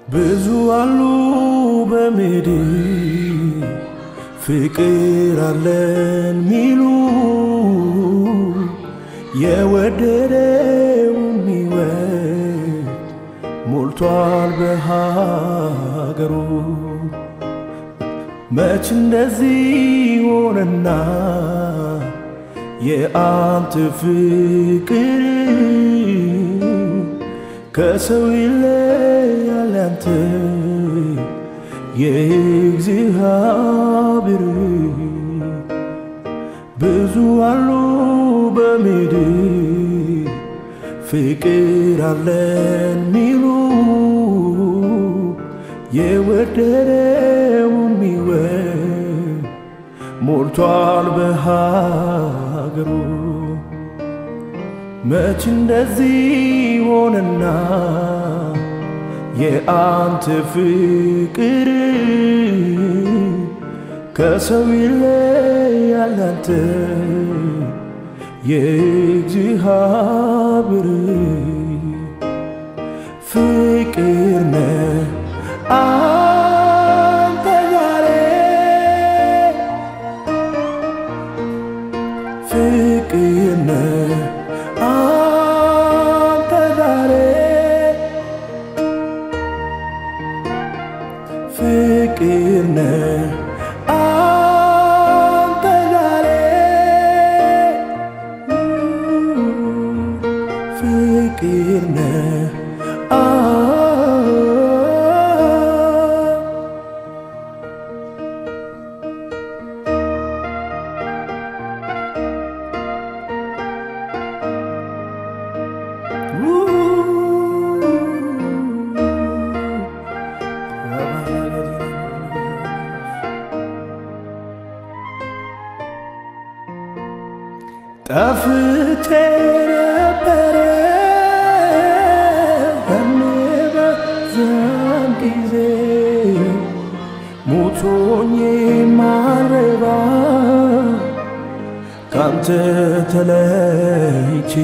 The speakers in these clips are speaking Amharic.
ብዙ አሉ በምድር ፍቅር አለን ሚሉ የወደደው የሚወድ ሞልቷል በሀገሩ። መች እንደዚህ ሆነና የአንተ ፍቅር ከሰው ይለያል ያንተ የእግዚአብሔር ብዙ አሉ በምድር ፍቅር አለን ሚሉ የወደደው የሚወድ ሞልቷል በሀገሩ። መች እንደዚህ ሆነና የአንተ ፍቅር ከሰው ይለያል አንተ የእግዚአብሔር ፍቅር ነህ አንተ ዛሬ ፍቅር ነህ አንተ ዛሬ ፍቅር ነህ አንተ ዛሬ ፍቅር ነህ አ ጠፍቼ ነበረ በምበዛም ጊዜ ሞቶኝ ማረባ ካንተ ተለይቼ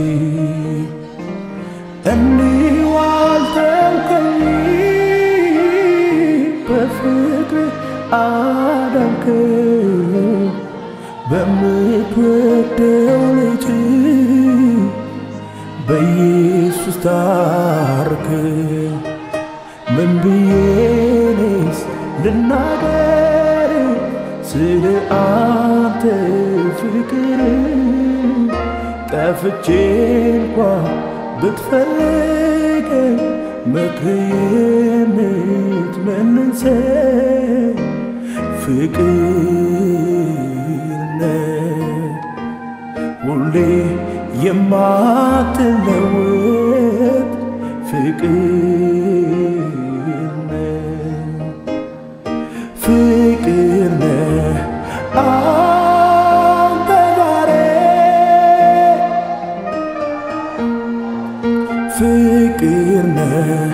እንዲሁ አልተውከኝ በፍቅር አዳንከኝ በምትወደው ልጅ በኢየሱስ ታርክ ምን ብዬንስ ልናገር ስለ አንተ ፍቅር ጠፍቼ እንኳ ብትፈልግ ምክር የምትመልሰኝ ፍቅር ነህ ሁሌ የማትለወጥ ፍቅር ነህ ፍቅር ነህ አንተ ዛሬ ፍቅር ነህ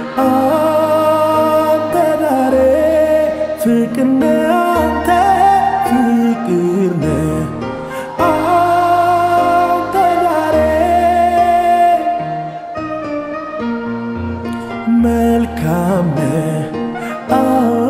አንተ ዛሬ ፍቅር ነህ አንተ ፍቅር ነህ አንተ ዛሬ መልካም ነህ